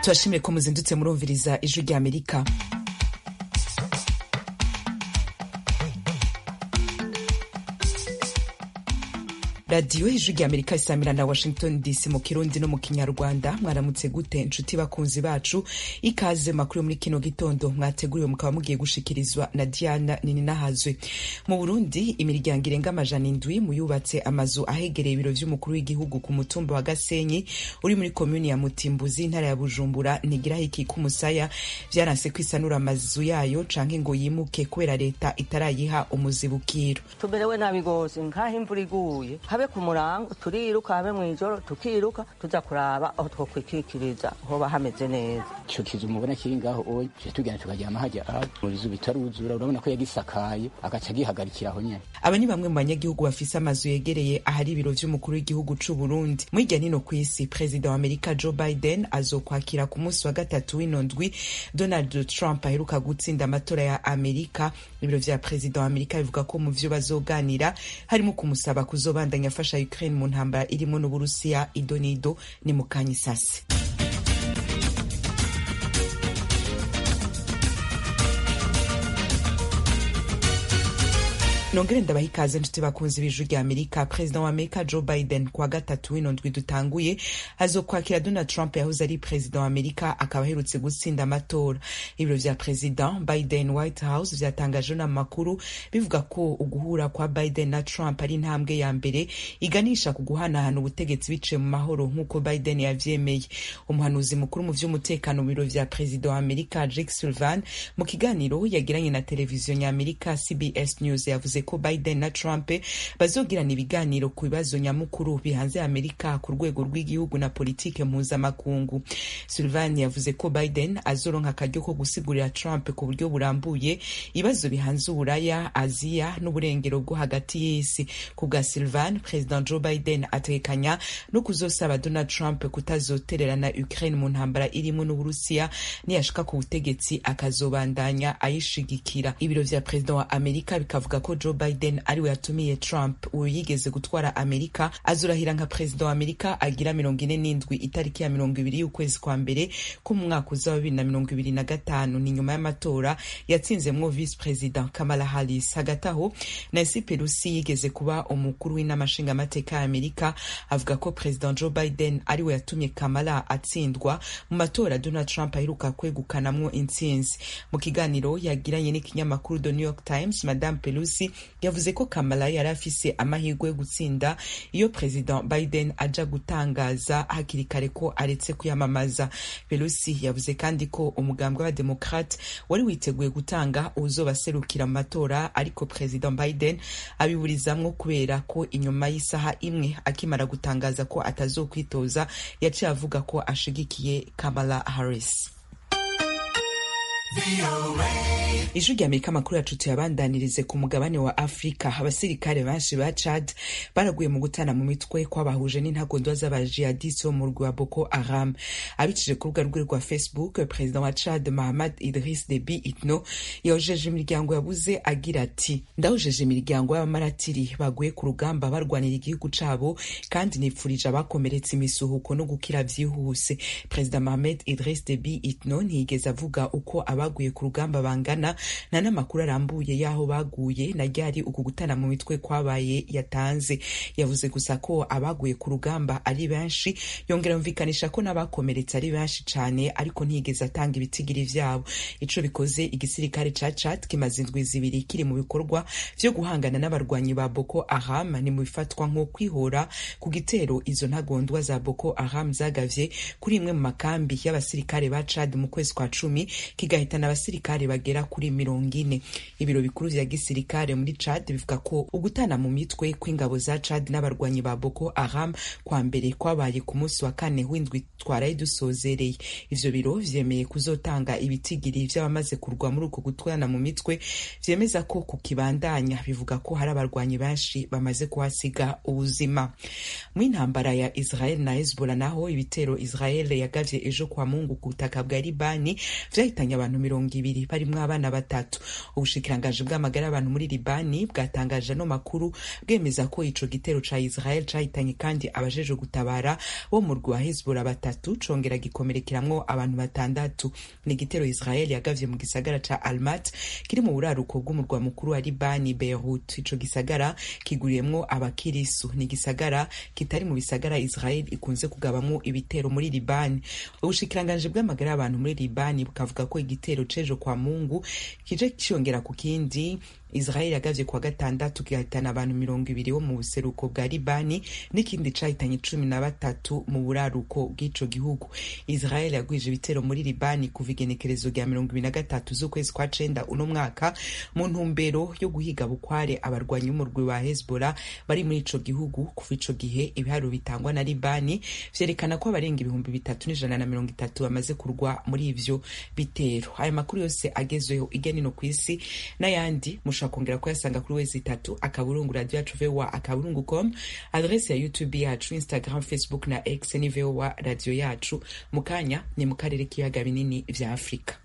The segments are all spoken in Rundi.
turashimire ko muzindutse murumviriza ijwi rya amerika radiyo ijwi rya amerika isamira na washington dc mu kirundi no mu kinyarwanda mwaramutse gute inshuti bakunzi bacu ikaze makuru yo muri kino gitondo mwateguriwe mukaba mugiye gushikirizwa na diana nininahazwe mu burundi imiryango irenga amajana indwi mu yubatse amazu ahegereye ibiro vy'umukuru w'igihugu ku mutumba wa gasenyi uri muri komuni ya mutimbuzi intara ya bujumbura ntigiraho ikika umusaya vyaranse kwisanura amazu yayo canke ngo yimuke kubera leta itarayiha umuzibukiro tumerewe nabi gose nkaho imvura iguye habe ku murango turiruka habe mw'ijoro tukiruka tuza kuraba aho twokwikikiriza hoba hameze neza ico kizu mubona kiri ngaho oye tuje tugenda tukaryama harya aho mu bizu bitaruzura urabona ko yagisakaye agaca agihagarikira aho nyene aba ni bamwe mu banyagihugu bafise amazu yegereye ahari ibiro vy'umukuru w'igihugu c'u Burundi mwirya nino kw'isi perezida wa Amerika Joe Biden azokwakira ku munsi wa gatatu w'ino ndwi Donald Trump aheruka gutsinda amatora ya Amerika ibiro vya perezida wa Amerika bivuga ko mu vyo bazoganira harimo kumusaba kuzobandanya afasha Ukraine mu ntambara irimo n'Uburusiya idonido ni mukanya isasi nongere ndabaha ikaze nshuti bakunzi b'ijwi rya amerika perezida wa amerika joe biden kuwa gatatu w'ino ndwi dutanguye azokwakira donald trump yahoze ari perezida wa amerika akaba aherutse gutsinda amatora ibiro vya perezida biden white house vyatangaje n'amakuru bivuga ko uguhura kwa biden na trump ari intambwe ya mbere iganisha ku guhanahana ubutegetsi biciye mu mahoro nk'uko biden yavyemeye umuhanuzi mukuru mu vy'umutekano mu biro vya perezida wa amerika jake sullivan mu kiganiro yagiranye na televiziyo ny'amerika cbs news yavuze ko Biden na Trump bazogirana ibiganiro ku bibazo nyamukuru bihanze Amerika ku rwego rw'igihugu na politike mpuzamakungu. Sullivan yavuze ko Biden azoronka akaryo ko gusigurira Trump ku buryo burambuye ibibazo bihanze Uburaya, Aziya n'uburengero bwo hagati y'isi. Ku bwa Sullivan, President Joe Biden ategekanya no kuzosaba Donald Trump kutazotererana Ukraine mu ntambara irimo n'Uburusiya niyashika ku butegetsi akazobandanya ayishigikira. Ibiro vya President wa Amerika bikavuga ko Joe Biden ariwe yatumiye Trump uyu yigeze gutwara Amerika azurahira nka perezida wa Amerika agira mirongo ine n'indwi itariki ya mirongo ibiri y'ukwezi kwa mbere ko mu mwaka uza wa bibiri na mirongo ibiri na gatanu ni nyuma y'amatora yatsinzemwo vice president Kamala Harris hagati aho Nancy Pelosi yigeze kuba umukuru w'inama nshingamateka ya Amerika avuga ko president Joe Biden ariwe yatumye Kamala atsindwa mu matora Donald Trump aheruka kwegukanamwo intsinzi mu kiganiro yagiranye n'ikinyamakuru The New York Times Madame Pelosi yavuze ko Kamala yari afise amahirwe yo gutsinda iyo President Biden aja gutangaza hakiri kare ko aretse kwiyamamaza. Pelosi yavuze kandi ko umugambwe w'abademokrate wari witeguye gutanga uwuzobaserukira mu matora ariko President Biden abiburizamwo kubera ko inyuma y'isaha imwe akimara gutangaza ko atazokwitoza yaciye avuga ko ashigikiye Kamala Harris. ijwi rya amerika amakuru yacu tuyabandanirize ku mugabane wa afurika abasirikare benshi ba chad baraguye mu gutana mu mitwe kwabahuje n'intagondwa z'abajihadisi bo mu rwi wa boko haram abicije ku rubuga rwe rwa facebook perezida wa chad mahamad idris debi itno yahojeje imiryango yabuze agira ati ndahojeje imiryango y'abamaratiri baguye ku rugamba barwanira igihugu cabo kandi nipfurije abakomeretse imisuhuko no gukira vyihuse perezida mahamad idris debi itno ntiyigeze avuga uko abaguye ku rugamba bangana nta n'amakuru arambuye y'aho baguye na ryari uku gutana mu mitwe kwabaye yatanze yavuze gusa ko abaguye ku rugamba ari benshi yongera yumvikanisha ko n'abakomeretse ari benshi cane ariko ntiyigeze atanga ibitigiri vyabo ico bikoze igisirikare ca Chad kimaze indwi zibiri kiri mu bikorwa vyo guhangana n'abarwanyi ba Boko Haram ni mu bifatwa nko kwihora ku gitero izo ntagondwa za Boko Haram zagavye kuri imwe mu makambi y'abasirikare ba Chad mu kwezi kwa cumi kigahitana abasirikare bagera kuri mirongo ine ibiro bikuru vya gisirikare muri Chad bivuga ko ugutana mu mitwe kw'ingabo za Chad n'abarwanyi ba Boko Haram kwa mbere kwabaye ku munsi wa kane w'indwi twaraye dusozereye ivyo biro vyemeye kuzotanga ibitigiri vy'abamaze kurwa muri uko gutwana mu mitwe vyemeza ko kukibandanya bivuga ko hari abarwanyi benshi bamaze kuhasiga ubuzima mu intambara ya Israel na Hezbollah naho ibitero Israel yagavye ejo kwa Mungu ku butaka bwa Libani vyahitanye abantu abantu mirongo ibiri barimwo abana batatu ubushikiranganji bw'amagara y'abantu muri libani bwatangaje ano makuru bwemeza ko ico gitero ca israel cahitanye kandi abajejwe gutabara bo mu rwa hezbollah batatu congera gikomerekeramwo abantu batandatu ni igitero israel yagavye mu gisagara ca almat kiri mu buraruko bw'umurwa mukuru wa libani beirut ico gisagara kiguriyemwo abakirisu ni igisagara kitari mu bisagara israel ikunze kugabamwo ibitero muri libani ubushikiranganji bw'amagara y'abantu muri libani bukavuga ko igitero c'ejo kwa mungu kije ciyongera ku kindi israel yagavye kuwa gatandatu kigahitana abantu mirongo ibiri bo mu buseruko bwa libani n'ikindi cahitanye cumi na batatu mu buraruko bw'ico gihugu israel yagwije ibitero muri libani kuva igenekerezo rya mirongo ibiri na gatatu z'ukwezi kwa cenda uno mwaka mu ntumbero yo guhiga bukware abarwanyi b'umurwi wa hezbollah bari muri ico gihugu kuva ico gihe ibiharuro bitangwa na libani vyerekana ko abarenga ibihumbi bitatu n'ijana na mirongo itatu bamaze kurwa muri ivyo bitero aya makuru yose agezweho irya nino kw'isi n'ayandi mushobora kongera kuyasanga kuri wezi itatu akaburungu radio yacu voa akaburungu com adrese ya youtube yacu instagram facebook na x ni voa radio yacu mu kanya ni mu karere k'ibiyaga binini vya afurika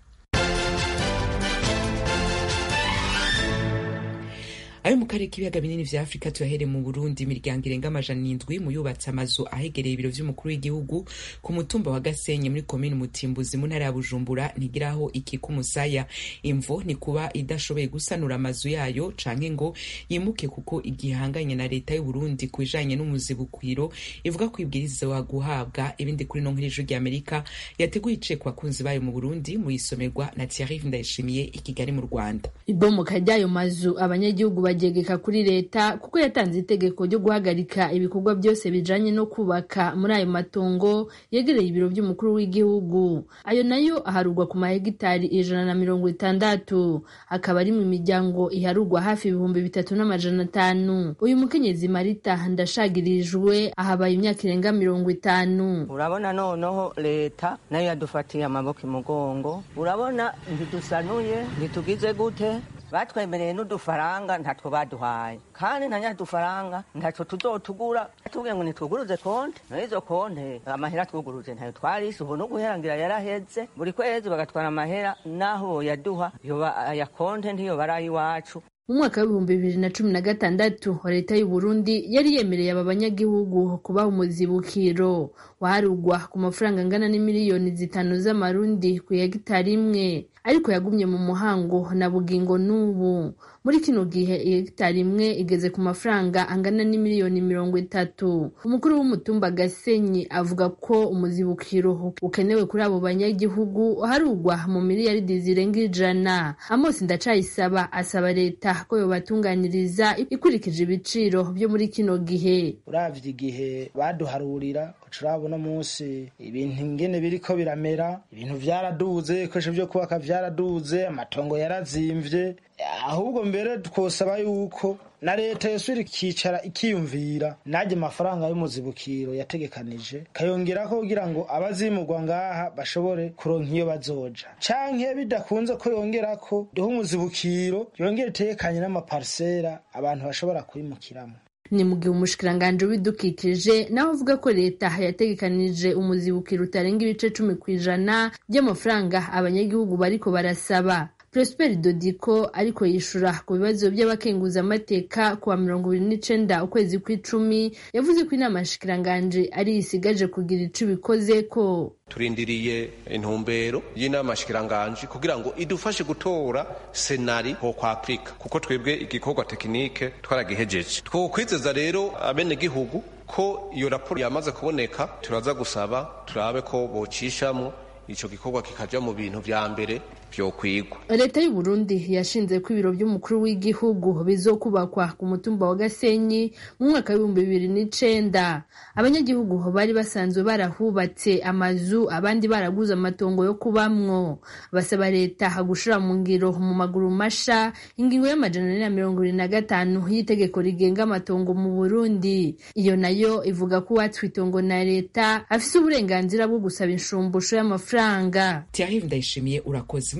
ayo mu karere k'ibiyaga binini vya afurika tuyahere mu burundi imiryango irenga amajana indwi mu yubatse amazu ahegereye ibiro vy'umukuru w'igihugu ku mutumba wa gasenyi muri komini mutimbuzi mu ntara ya bujumbura ntigiraho ikika umusaya imvo ni kuba idashoboye gusanura amazu yayo canke ngo yimuke kuko igihanganye na leta y'uburundi ku bijanye n'umuzibukiro ivuga ko ibwirizwa guhabwa ibindi kuri no nk'ijwi ry'amerika yateguye ice ku bakunzi bayo mu burundi mu isomerwa na thierry ndayishimiye i kigali mu rwanda ibomoka ry'ayo mazu abanyagihugu bagegeka kuri leta kuko yatanze itegeko ryo guhagarika ibikorwa byose bijanye no kubaka muri ayo matongo yegereye ibiro by'umukuru w'igihugu ayo nayo aharugwa ku mahegitari ijana na mirongo itandatu akaba ari mu miryango iharugwa hafi ibihumbi bitatu n'amajana atanu uyu mukenyezi marita ndashagirijwe ahabaye imyaka irenga mirongo itanu urabona noneho leta nayo yadufatiye amaboko imugongo urabona ntidusanuye ntitugize gute batwemereye n'udufaranga ntatwo baduhaye kandi na nyadufaranga ntatwo tuzotugura tubwiye ngo nitwuguruze konte n'izo konte amahera twuguruze ntayo twarise ubu no guherangira yaraheze buri kwezi bagatwara amahera n'aho boyaduha aya konte ntiyo bari ay'iwacu mu mwaka w'ibihumbi bibiri na cumi na gatandatu leta y'u Burundi yari yemereye aba banyagihugu kubaha umuzibukiro waharugwa ku mafaranga angana n'imiliyoni zitanu z'amarundi ku hegitari imwe ariko yagumye mu muhango na bugingo n'ubu muri kino gihe hegitari imwe igeze ku mafaranga angana n'imiliyoni mirongo itatu umukuru w'umutumba gasenyi avuga ko umuzibukiro ukenewe kuri abo banyagihugu harugwa mu miliyaridi zirenga ijana amosi ndacayisaba asaba leta ko yobatunganiriza ikurikije ibiciro byo muri kino gihe uravye igihe baduharurira urabona munsi ibintu ingene biriko biramera ibintu vyaraduze ibikoresho vyo kubaka vyaraduze amatongo yarazimvye ahubwo mbere twosaba yuko na leta yosubira ikicara ikiyumvira najye amafaranga y'umuzibukiro yategekanije kayongerako kugira ngo abazimurwa ngaha bashobore kuronka iyo bazoja canke bidakunze ko yongerako duhe umuzibukiro yongere itegekanye n'amaparisera abantu bashobora kwimukiramo ni mu gihe umushikiranganji w'ibidukikije nawe avuga ko leta yategekanije umuzibukiro utarenga ibice cumi ku ijana by'amafaranga abanyagihugu bariko barasaba Prosper Dodiko ariko yishura ku bibazo by'abakenguzamateka kuwa mirongo ibiri n'icenda ukwezi kw'icumi yavuze ko inama nshikiranganji ari isigaje kugira ico ibikoze ko turindiriye intumbero y'inama nshikiranganji kugira ngo idufashe gutora senari ho kwa Afrika kuko twebwe igikorwa tekinike twaragihejeje twokwizeza rero abenegihugu ko iyo raporo yamaze kuboneka turaza gusaba turabe ko bocishamwo ico gikorwa kikaja mu bintu vya mbere vyokwigwa leta y'u Burundi yashinze ko ibiro by'umukuru w'igihugu bizokubakwa ku mutumba wa Gasenyi mu mwaka w'ibihumbi bibiri n'icenda abanyagihugu bari basanzwe barahubatse amazu abandi baraguze amatongo yo kubamwo basaba leta gushira mu ngiro mu maguru masha ingingo y'amajana ane na mirongo ibiri na gatanu y'itegeko rigenga amatongo mu Burundi iyo nayo ivuga ko uwatswe itongo na leta afise uburenganzira bwo gusaba inshumbusho y'amafaranga Thierry Ndayishimiye urakoze muri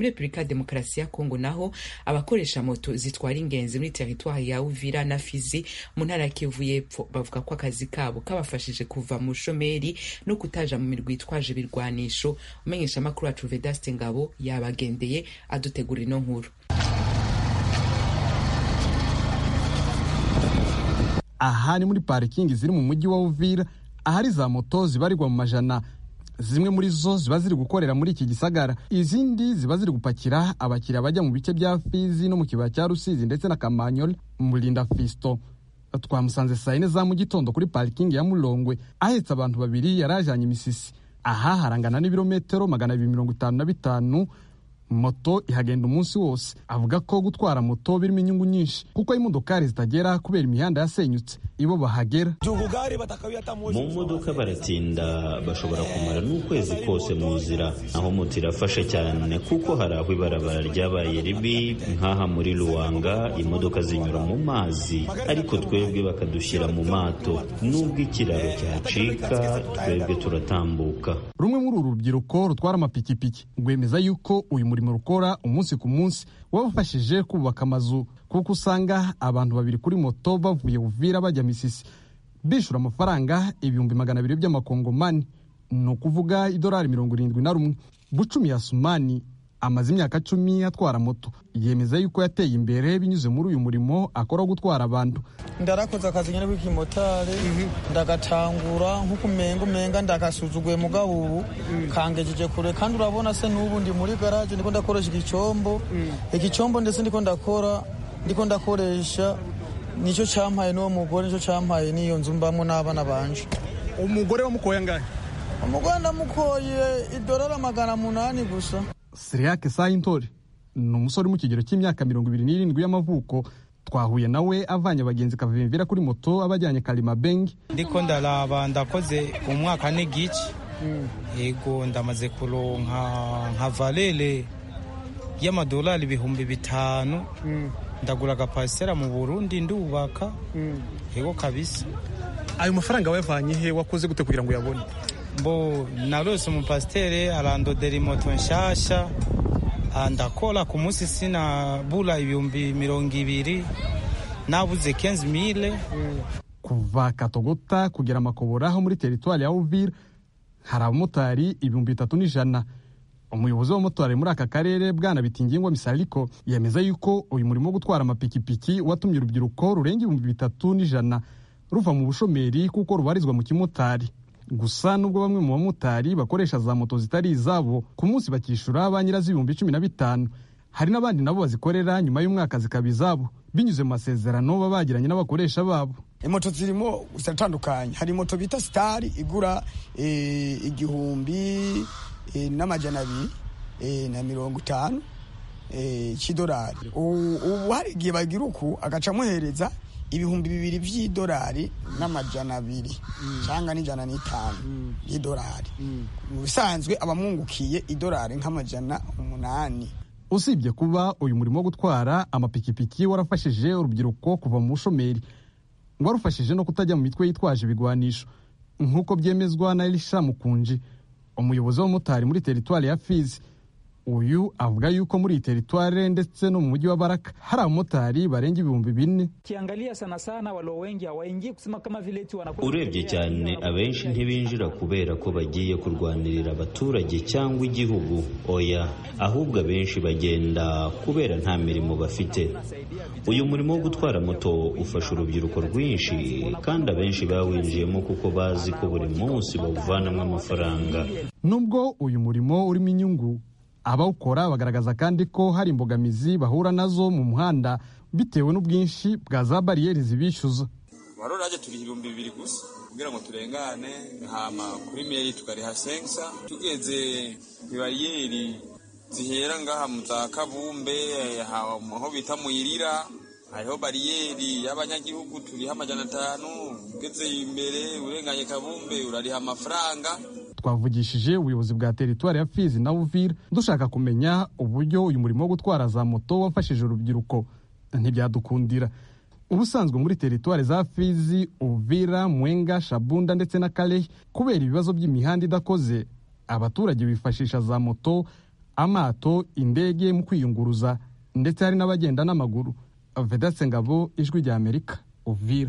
muri repubulika ya demokarasi ya kongo naho abakoresha moto zitwara ingenzi muri teritwari ya uvira na fizi mu ntara ya kivu y'epfo bavuga ko akazi kabo kabafashije kuva mu bushomeri no kutaja mu mirwi yitwaje ibirwanisho umenyesha amakuru wacu vedaste ngabo yabagendeye adutegura ino nkuru aha ni muri parikingi ziri mu mujyi wa uvira ahari za moto zibarirwa mu majana zimwe muri zo ziba ziri gukorera muri iki gisagara izindi ziba ziri gupakira abakiriya bajya mu bice bya fizi no mu kibaya cya rusizi ndetse na kamanyoli murinda fisto twamusanze saa yine za mu gitondo kuri parikingi ya mulongwe ahetse abantu babiri yari ajyanye imisisi aha harangana n'ibirometero magana abiri mirongo itanu na bitanu moto ihagenda umunsi wose avuga ko gutwara moto birimo inyungu nyinshi kuko imodokari zitagera kubera imihanda yasenyutse ibo bahagera mu modoka baratinda bashobora kumara n'ukwezi kose mu nzira aho moto irafasha cyane kuko hari aho ibarabara ryabaye ribi nk'aha muri ruwanga imodoka zinyura mu mazi ariko twebwe bakadushyira mu mato nubwo ikiraro cyacika twebwe turatambuka rumwe muri uru rubyiruko rutwara amapikipiki rwemeza yuko uyu murimo rukora umunsi ku munsi wabafashije kubaka amazu kuko usanga abantu babiri kuri moto bavuye uvira bajya misisi bishyura amafaranga ibihumbi magana abiri by'amakongomani ni ukuvuga idolari mirongo irindwi na rumwe bucumi ya sumani amaze imyaka cumi atwara moto yemeza yuko yateye imbere binyuze muri uyu murimo akora wo gutwara abantu ndarakoze akazi nyine bw'ikimotari ndagatangura nk'uko umenga umenga ndagasuzuguye mugabo ubu kangejeje kure kandi urabona se n'ubu ndi muri garaje ndiko ndakoresha igicombo igicombo ndetse ndiko ndakora ndiko ndakoresha nicyo cyampaye n'uwo mugore nicyo cyampaye n'iyo nzu mbamo n'abana banje umugore wamukoye angahe umugore ndamukoye idolari magana munani gusa siriyake sayintore ni umusore uri mu kigero cy'imyaka mirongo ibiri n'irindwi y'amavuko twahuye nawe avanye abagenzi kavimvira kuri moto abajyanye karimabengi ndiko ndaraba ndakoze umwaka n'igice yego ndamaze kuronka nka valere y'amadolari ibihumbi bitanu ndagura agapasitera mu burundi ndubaka yego kabisa ayo mafaranga wayavanye he wakoze gute kugira ngo uyabone bo narose umupasitere arandodera imoto nshasha ndakora ku munsi sinabura ibihumbi mirongo ibiri nabuze kenzi mile kuva katogota kugera makobora ho muri teritwari ya uvira hari abamotari ibihumbi bitatu n'ijana umuyobozi w'abamotari muri aka karere bwana bitingingwa misariko yemeza yuko uyu murimo wo gutwara amapikipiki watumye urubyiruko rurenga ibihumbi bitatu n'ijana ruva mu bushomeri kuko rubarizwa mu kimotari gusa nubwo bamwe mu bamotari bakoresha za moto zitari izabo ku munsi bakishyura ba nyirazo ibihumbi cumi na bitanu hari n'abandi nabo bazikorera nyuma y'umwaka zikaba izabo binyuze mu masezerano baba bagiranye n'abakoresha babo moto zirimo ziratandukanye hari moto bita sitari igura igihumbi n'amajana abiri na mirongo itanu cy'idolari ubu hari igihe bagira uku agaca amuhereza ibihumbi bibiri by'idolari n'amajana abiri cyangwa n'ijana n'itanu y'idolari mu bisanzwe abamwungukiye idolari nk'amajana umunani usibye kuba uyu murimo wo gutwara amapikipiki warafashije urubyiruko kuva mu bushomeri ngo warufashije no kutajya mu mitwe yitwaje ibigwanisho nk'uko byemezwa na elisha mukunji umuyobozi w'abamotari muri teritwari ya fizi uyu avuga yuko muri iyi teritwari ndetse no mu mujyi wa baraka hari abamotari barenga ibihumbi bine urebye cyane abenshi ntibinjira kubera ko bagiye kurwanirira abaturage cyangwa igihugu oya ahubwo abenshi bagenda kubera nta mirimo bafite uyu murimo wo gutwara moto ufasha urubyiruko rwinshi kandi abenshi bawinjiyemo kuko bazi ko buri munsi bawuvanamo amafaranga nubwo uyu murimo urimo inyungu abawukora bagaragaza kandi ko hari imbogamizi bahura nazo mu muhanda bitewe n'ubwinshi bwa za bariyeri zibishyuza barorage turi ibihumbi bibiri gusa kugira ngo turengane hama kuri meri tukariha sensa tugeze ku bariyeri zihera ngaha mu za kabumbe aho bita muyirira hariho bariyeri y'abanyagihugu turiho amajana atanu ugeze imbere urenganye kabumbe urariha amafaranga twavugishije ubuyobozi bwa teritwari ya fizi na uvira dushaka kumenya uburyo uyu murimo wo gutwara za moto wafashije urubyiruko ntibyadukundira ubusanzwe muri teritwari za fizi uvira mwenga shabunda ndetse na karehe kubera ibibazo by'imihanda idakoze abaturage bifashisha za moto amato indege mu kwiyunguruza ndetse hari n'abagenda n'amaguru vedatse ngabo ijwi rya amerika uvira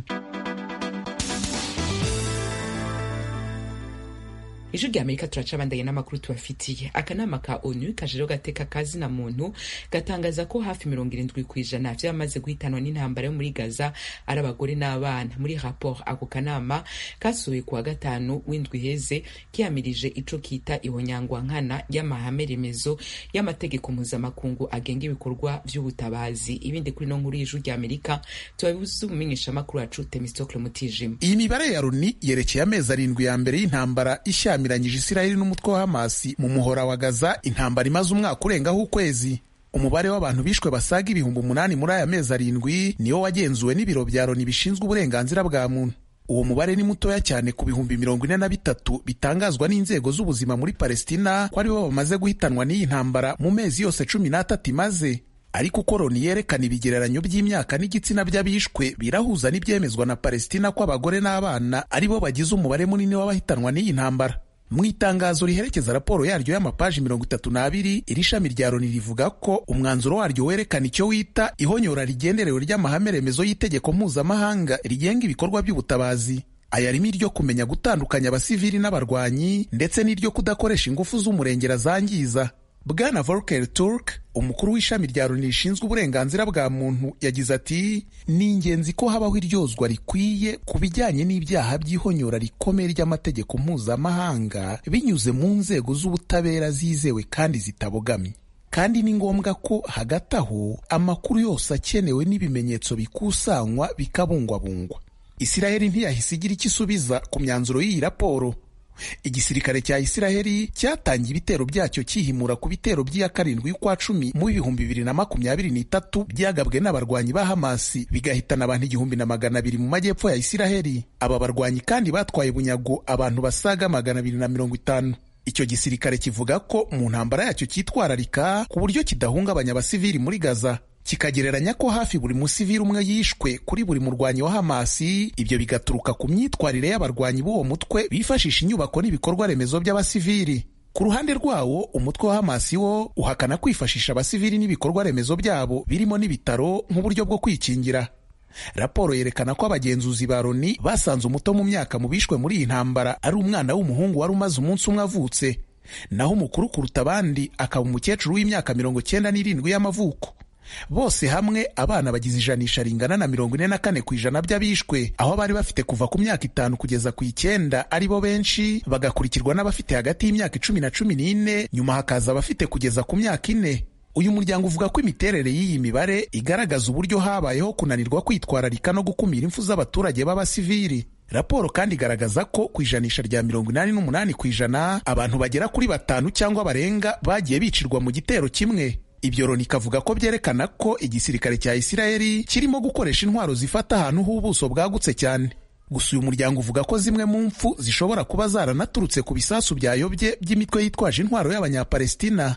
ijwi rya amerika turacabandanye n'amakuru tubafitiye akanama ka onu kajeho gateka kazina muntu gatangaza ko hafi mirongo irindwi ku ijana vy'abamaze guhitanwa n'intambara yo muri gaza ari abagore n'abana muri rapport ako kanama kasuye kuwa gatanu w'indwi heze kiyamirije ico kita ihonyangwa nkana y'amahame remezo y'amategeko mpuzamakungu agenga ibikorwa vy'ubutabazi ibindi kuri no nkuru y'ijwi rya amerika tubabibuze umumenyeshamakuru wacu temistokle mutijima iyi mibare ya loni yerekeye amezi arindwi ya mbere y'intambara ishya yamiranyije Isiraheli n'umutwe wa Hamasi mu muhora wa Gaza intambara imaze umwaka urengaho ukwezi umubare w'abantu bishwe basaga ibihumbi umunani muri aya mezi arindwi niwo wagenzuwe n'ibiro bya Loni bishinzwe uburenganzira bwa muntu uwo mubare ni mutoya cyane ku bihumbi mirongo ine na bitatu bitangazwa n'inzego z'ubuzima muri Palestina ko aribo bamaze guhitanwa n'iyi ntambara mu mezi yose cumi n'atatu imaze ariko uko Loni yerekana ibigereranyo by'imyaka n'igitsina by'abishwe birahuza n'ibyemezwa na Palestina ko abagore n'abana aribo bagize umubare munini w'abahitanwa n'iyi ntambara mu itangazo riherekeza raporo yaryo y'amapaji mirongo itatu n'abiri iri shami rya loni rivuga ko umwanzuro waryo werekana icyo wita ihonyora rigenderewe ry'amahame remezo y'itegeko mpuzamahanga rigenga ibikorwa by'ubutabazi aya arimo iryo kumenya gutandukanya abasivili n'abarwanyi ndetse n'iryo kudakoresha ingufu z'umurengera zangiza bwana volker turk umukuru w'ishami rya loni rishinzwe uburenganzira bwa muntu yagize ati ni ingenzi ko habaho iryozwa rikwiye ku bijyanye n'ibyaha by'ihonyora rikomeye ry'amategeko mpuzamahanga binyuze mu nzego z'ubutabera zizewe kandi zitabogamye kandi ni ngombwa ko hagati aho amakuru yose akenewe n'ibimenyetso bikusanywa bikabungwabungwa isiraheli ntiyahise igira icyo isubiza ku myanzuro y'iyi raporo igisirikare cya isiraheli cyatangiye ibitero byacyo cyihimura ku bitero by'iya karindwi y'ukwa cumi mu bihumbi bibiri na makumyabiri n'itatu byagabwe n'abarwanyi ba hamasi bigahitana abantu igihumbi na magana abiri mu majyepfo ya isiraheli aba barwanyi kandi batwaye bunyago abantu basaga magana abiri na mirongo itanu icyo gisirikare kivuga ko mu ntambara yacyo cyitwararika ku buryo kidahungabanya abasivili muri gaza kikagereranya ko hafi buri musivili umwe yishwe kuri buri murwanyi wa Hamasi ibyo bigaturuka ku myitwarire y'abarwanyi b'uwo mutwe bifashisha inyubako n'ibikorwa remezo by'abasivili ku ruhande rwawo umutwe wa Hamasi wo uhakana kwifashisha abasivili n'ibikorwa remezo byabo birimo n'ibitaro nk'uburyo bwo kwikingira raporo yerekana ko abagenzuzi ba Loni basanze umuto mu myaka mu bishwe muri iyi ntambara ari umwana w'umuhungu wari umaze umunsi umwe avutse naho umukuru kuruta abandi akaba umukecuru w'imyaka mirongo cyenda n'irindwi y'amavuko bose hamwe abana bagize ijanisha ringana na mirongo ine na kane ku ijana by'abishwe aho bari bafite kuva ku myaka itanu kugeza ku icyenda ari bo benshi bagakurikirwa n'abafite hagati y'imyaka icumi na cumi n'ine nyuma hakaza abafite kugeza ku myaka ine uyu muryango uvuga ko imiterere y'iyi mibare igaragaza uburyo habayeho kunanirwa kwitwararika no gukumira impfu z'abaturage b'abasivili raporo kandi igaragaza ko ku ijanisha rya mirongo inani n'umunani ku ijana abantu bagera kuri batanu cyangwa barenga bagiye bicirwa mu gitero kimwe ibyo Loni ikavuga ko byerekana ko igisirikare cya Isiraheli kirimo gukoresha intwaro zifata ahantu h'ubuso bwagutse cyane gusa uyu muryango uvuga ko zimwe mu mfu zishobora kuba zaranaturutse ku bisasu byayobye by'imitwe yitwaje intwaro y'abanyapalestina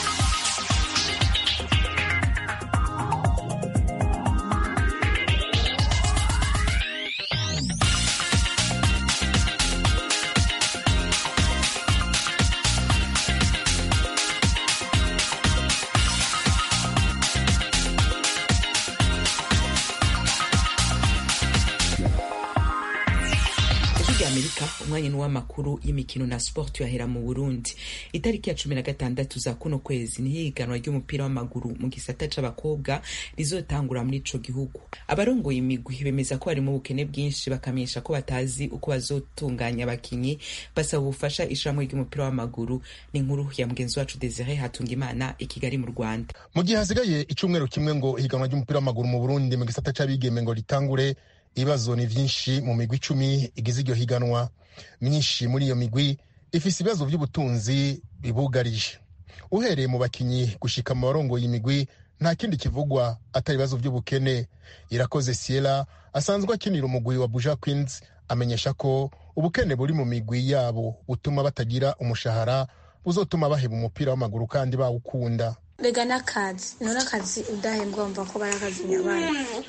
amerika umwanya n'uw'amakuru y'imikino na sport tuyahera mu burundi itariki ya cumi na gatandatu za kuno kwezi niho ihiganwa ry'umupira w'amaguru mu gisata c'abakobwa rizotangura muri ico gihugu abarongoye imigwi bemeza ko harimo ubukene bwinshi bakamenyesha ko batazi uko bazotunganya abakinyi basaba ubufasha ishirahamwe ry'umupira w'amaguru ni inkuru ya mugenzi wacu desire hatungimana i kigali mu rwanda mu gihe hasigaye icumweru kimwe ngo ihiganwa ry'umupira w'amaguru mu burundi mu gisata c'abigeme ngo ritangure ibibazo ni vyinshi mu migwi icumi igize iryo higanwa myinshi muri iyo migwi ifise ibibazo vy'ubutunzi bibugarije uhereye mu bakinyi gushika mu barongoye imigwi nta kindi kivugwa atari ibibazo vy'ubukene irakoze siela asanzwe akinira umugwi wa buja queens amenyesha ko ubukene buri mu migwi yabo butuma batagira umushahara buzotuma baheba umupira w'amaguru kandi bawukunda rega n'akazi none akazi udahembwa wumva ko bari akazi nyabana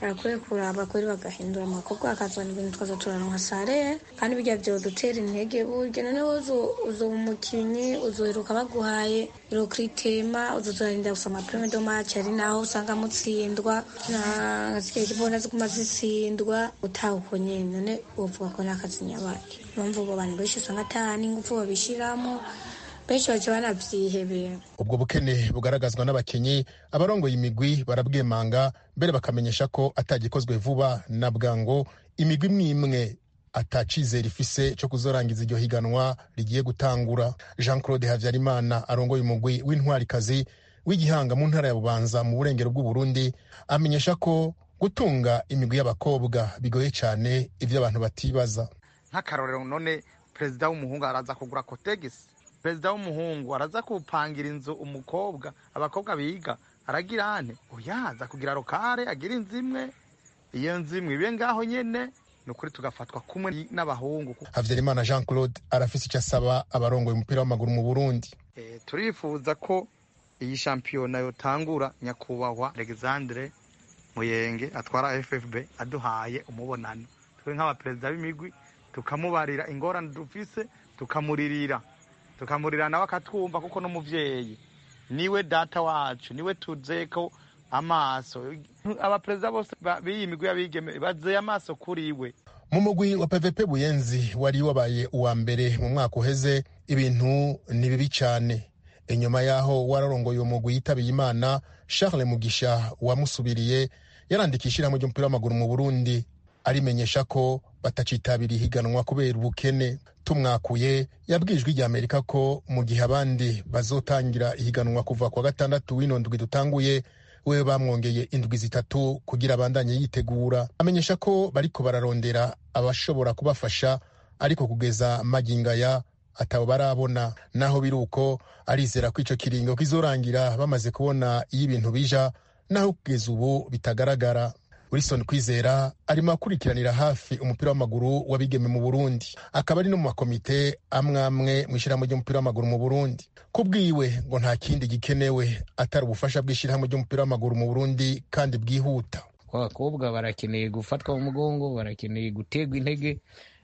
barakwiye kuraba kuri bagahindura amakobwa bakazana ibintu twaza turaronka sare kandi bijya vyodutera intege burya noneho uzoba umukinyi uzoheruka baguhaye irokritema uzozorinda gusa amaprime do match ari naho usanga mutsindwa nasigaye kibona ziguma zitsindwa utaha uko nyene none wovuga ko n'akazi nyabaki mpamvu abo bantu benshi usanga ata n'ingufu babishiramo benshi baca banavyihebera ubwo bukene bugaragazwa n'abakinyi abarongoye imigwi barabwemanga mbere bakamenyesha ko atagikozwe vuba na bwango imigwi imwe imwe atacizera ifise cyo kuzorangiza iryo higanwa rigiye gutangura jean claude habyarimana arongoye umugwi w'intwarikazi w'igihanga mu ntara ya bubanza mu burengero bw'uburundi amenyesha ko gutunga imigwi y'abakobwa bigoye cyane ibyo abantu batibaza nk'akarorero none perezida w'umuhungu araza kugura kotegisi perezida w'umuhungu araza kupangira inzu umukobwa abakobwa biga aragira ane uyaza kugira rokare agira inzu imwe iyo nzu imwe ibe ngaho nyene ni ukuri tugafatwa kumwe n'abahungu habyarimana jean claude arafise icyo asaba abarongoye umupira w'amaguru mu burundi e, turifuza ko iyi shampiyona yotangura nyakubahwa alexandre muyenge atwara ffb aduhaye umubonano twe nk'abaperezida b'imigwi tukamubarira ingorane dufise tukamuririra tukamurira nawe akatwumva kuko n'umuvyeyi niwe data wacu niwe tuzeko amaso abaperezida bose b'iyi migwi y'abigeme bazeye amaso kuri we mu mugwi wa pvp buyenzi wari wabaye uwa mbere mu mwaka uheze ibintu ni bibi cyane inyuma y'aho wararongoye uwo mugwi yitabiye imana charles mugisha wamusubiriye yarandika ishyirahamwe ry'umupira w'amaguru mu burundi arimenyesha ko batacitabira ihiganwa kubera ubukene tumwakuye yabwijwe ijya amerika ko mu gihe abandi bazotangira ihiganwa kuva kwa gatandatu w'ino ndwi dutanguye we bamwongeye indwi zitatu kugira abandanye yitegura amenyesha ko bariko bararondera abashobora kubafasha ariko kugeza magingaya atabo barabona naho biri uko arizera ko ico kiringo kizorangira bamaze kubona iyo ibintu bija naho kugeza ubu bitagaragara wilson kwizera arimo akurikiranira hafi umupira w'amaguru w'abigeme mu burundi akaba ari no mu makomite amwe amwe mu ishyirahamwe ry'umupira w'amaguru mu burundi ku bwiwe ngo nta kindi gikenewe atari ubufasha bw'ishyirahamwe ry'umupira w'amaguru mu burundi kandi bwihuta abakobwa barakeneye gufatwa mu mugongo barakeneye guterwa intege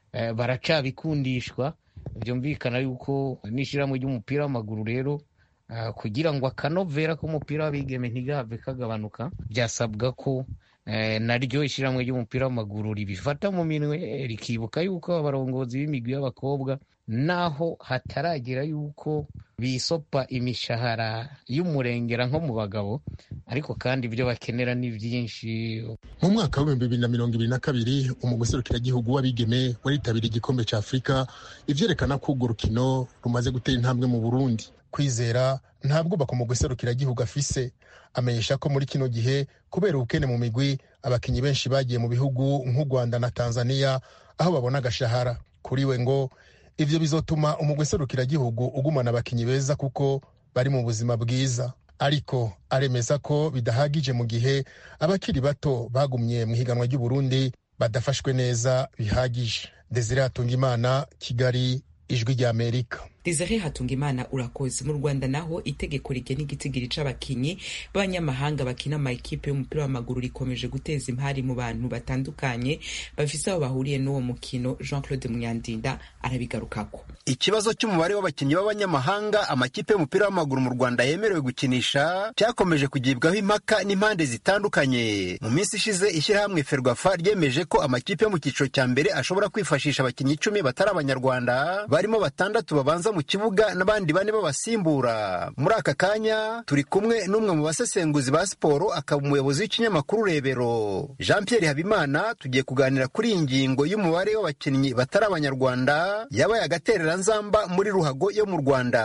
baracabikundishwa byumvikana yuko n'ishyirahamwe ry'umupira w'amaguru rero kugira ngo akanovera k'umupira w'abigeme ntigahave kagabanuka byasabwa ko naryo ishyirahamwe ry'umupira w'amaguru ribifata mu minwe rikibuka yuko abarongozi b'imigwi y'abakobwa naho hataragera yuko bisopa imishahara y'umurengera nko mu bagabo ariko kandi ibyo bakenera ni byinshi mu mwaka w'ibihumbi bibiri na mirongo ibiri na kabiri umugwi serukiragihugu w'abigeme waritabiriye igikombe cya afurika ivyerekana ko urwo rukino rumaze gutera intambwe mu burundi kwizera ntabwo baka umugwi serukiragihugu afise amenyesha ko muri kino gihe kubera ubukene mu migwi abakinnyi benshi bagiye mu bihugu nk'u rwanda na tanzania aho babona agashahara kuri we ngo ivyo bizotuma umugwi serukiragihugu ugumana abakinnyi beza kuko bari mu buzima bwiza ariko aremeza ko bidahagije mu gihe abakiri bato bagumye mu higanwa ry'uburundi badafashwe neza bihagije desire hatungimana kigali ijwi ry'amerika desire hatungimana urakoze mu rwanda naho itegeko rigena igitigiri c'abakinyi b'abanyamahanga bakina amakipe y'umupira w'amaguru rikomeje guteza impari mu bantu batandukanye bafise aho bahuriye n'uwo mukino jean claude munyandinda arabigarukako ikibazo cy'umubare w'abakinnyi b'abanyamahanga amakipe y'umupira w'amaguru mu rwanda yemerewe gukinisha cyakomeje kugibwaho impaka n'impande zitandukanye mu minsi ishize ishyirahamwe ferwafa ryemeje ko amakipe yo mu cyiciro cya mbere ashobora kwifashisha abakinnyi icumi batari abanyarwanda barimo batandatu babanza mu kibuga n'abandi bane babasimbura muri aka kanya turi kumwe n'umwe mu basesenguzi ba siporo akaba umuyobozi w'ikinyamakuru rebero jean pierre habimana tugiye kuganira kuri iyi ngingo y'umubare w'abakinnyi batari abanyarwanda yabaye agatereranzamba muri ruhago yo mu rwanda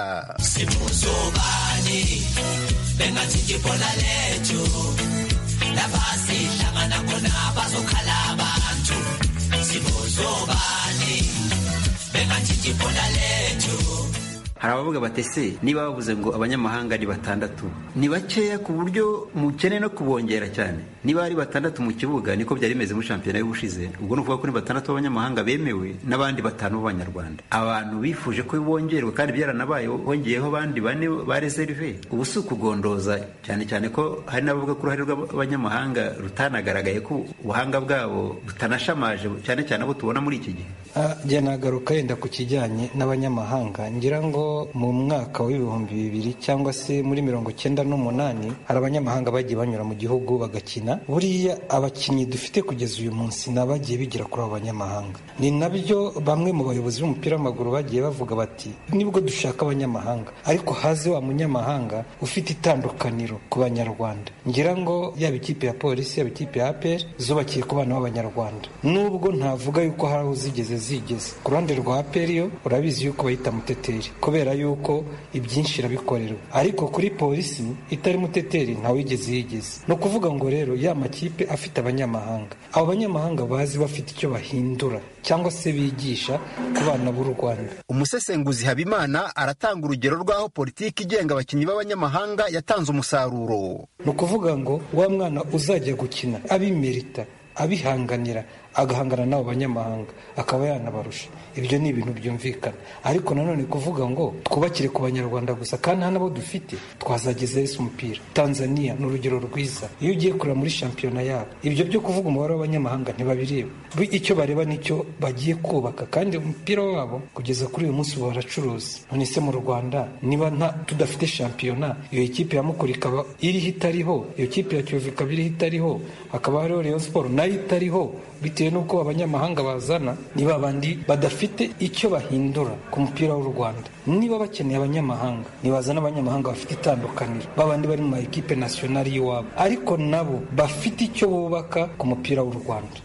hari abavuga bati se niba bavuze ngo abanyamahanga ni batandatu ni bakeya ku buryo mukeneye no kubongera cyane niba ari batandatu mu kibuga niko byari bimeze muri shampiyona y'ubushize ubwo ni ukuvuga ko ni batandatu b'abanyamahanga bemewe n'abandi batanu b'abanyarwanda abantu bifuje ko bongerwa kandi byaranabaye hongeyeho abandi bane ba reserve ubu si ukugondoza cyane cyane ko hari n'abavuga ko uruhare rw'abanyamahanga rutanagaragaye ko ubuhanga bwabo butanashamaje cyane cyane abo tubona muri iki gihe njye nagaruka yenda ku kijyanye n'abanyamahanga ngira ngo mu mwaka w'ibihumbi bibiri cyangwa se muri mirongo cyenda n'umunani hari abanyamahanga bagiye banyura mu gihugu bagakina buriya abakinnyi dufite kugeza uyu munsi ni abagiye bigira kuri abo banyamahanga ni nabyo bamwe mu bayobozi b'umupira w'amaguru bagiye bavuga bati nibwo dushaka abanyamahanga ariko haze wa munyamahanga ufite itandukaniro ku banyarwanda ngira ngo yaba ikipe ya polisi yaba ikipe ya apr zubakiye ku bana b'abanyarwanda nubwo ntavuga yuko hari aho zigeze zigeze ku ruhande rwa apr yo urabizi yuko bayita muteteri kubera yuko ibyinshi irabikorerwa ariko kuri polisi itari muteteri ntawigeze yigeze ni ukuvuga ngo rero ya makipe afite abanyamahanga abo banyamahanga bazi bafite icyo bahindura cyangwa se bigisha ku bana b'u rwanda umusesenguzi habimana aratanga urugero rw'aho politiki igenga abakinnyi b'abanyamahanga yatanze umusaruro ni ukuvuga ngo wa mwana uzajya gukina abimerita abihanganira agahangana n'abo banyamahanga akaba yanabarusha ibyo ni ibintu byumvikana ariko nanone kuvuga ngo twubakire ku banyarwanda gusa kandi nta nabo dufite twazageza ese umupira tanzania ni urugero rwiza iyo ugiye kureba muri shampiyona yabo ibyo byo kuvuga umubare w'abanyamahanga ntibabireba icyo bareba nicyo bagiye kubaka kandi umupira wabo kugeza kuri uyu munsi baracuruza none se mu rwanda niba nta tudafite shampiyona iyo kipe ya mukuru ikaba iriho itariho iyo kipe ya kiyovu ikaba iriho itariho hakaba hariho rayon siporo nayo itariho bitewe n'uko abanyamahanga bazana ni babandi badafite icyo bahindura ku mupira w'u rwanda niba bakeneye abanyamahanga nibazana abanyamahanga bafite itandukaniro babandi bari mu ma ekipe nasiyonari y'iwabo ariko nabo bafite icyo bubaka ku mupira w'u rwanda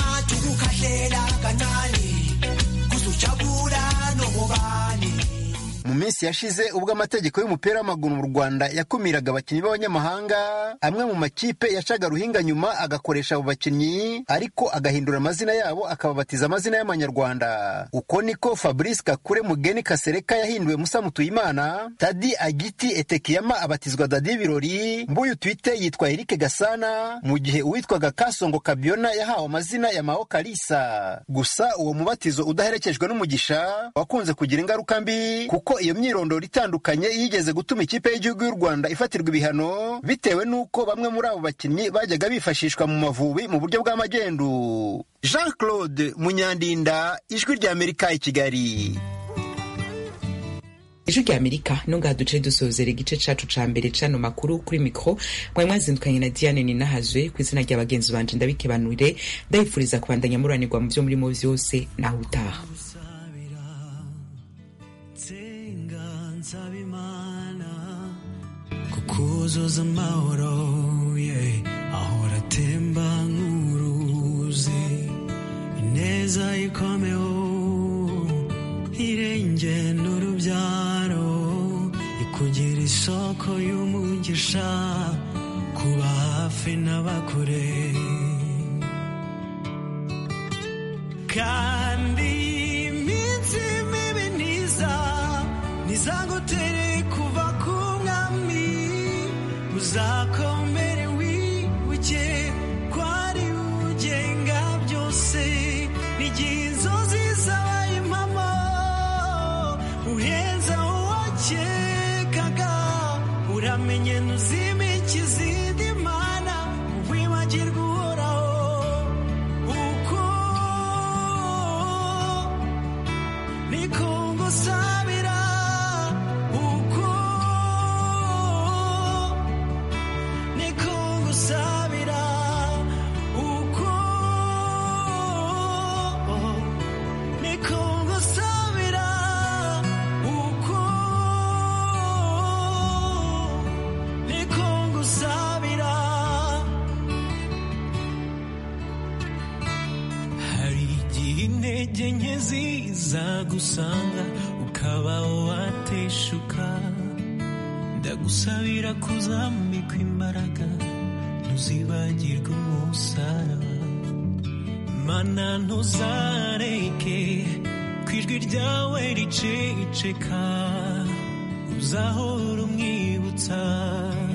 mu minsi yashize ubwo amategeko y'umupira w'amaguru mu rwanda yakumiraga abakinnyi b'abanyamahanga amwe mu makipe yacaga ruhinga nyuma agakoresha abo bakinnyi ariko agahindura amazina yabo akababatiza amazina y'amanyarwanda uko niko fabrice kakure mugeni kasereka yahinduwe musa mutuyimana tadi agiti etekiyama abatizwa dadi birori mbuyu twite yitwa erike gasana mu gihe uwitwaga kasongo kabiona yahawe amazina ya mao kalisa gusa uwo mubatizo udaherekejwe n'umugisha wakunze kugira ingaruka mbi kuko iyo myirondoro itandukanye yigeze gutuma ikipe y'igihugu y'u rwanda ifatirwa ibihano bitewe n'uko bamwe muri abo bakinnyi bajyaga bifashishwa mu mavubi mu buryo bw'amagendu jean claude munyandinda ijwi ry'amerika i kigali ijwi rya amerika nungaha duce dusozera igice cacu ca mbere cano makuru kuri mikro mwari mwazindukanye na diane ninahazwe ku izina rya bagenzi banje ndabikebanurire ndabifuriza kubandanya muranirwa mu vyo murimo vyose naho utaha kuzuza amahoro yeah. ahora atemba nk'uruzi ineza ikomeho irenge n'urubyaro ikugira isoko y'umugisha kuba hafi n'abakure kandi iminsi mibi ntiza ntizagutere kuva ku mwami uzakomere wibuke ko ari ugenga byose n'igihe inzozi zabaye impamo uhenza uwakekaga uramenye ntuzimike izindi mana wibagirwa uhoraho uko niko ngusabira uko niko ngusabira uko niko ngusabira uko niko ngusabira hari igihe intege nke ziza gusanga ukaba wateshuka ndagusabira kuzambikwa imbaraga ntuzibagirwe umusaraba mana ntuzareke ku ijwi ryawe riceceka uzahora umwibutsa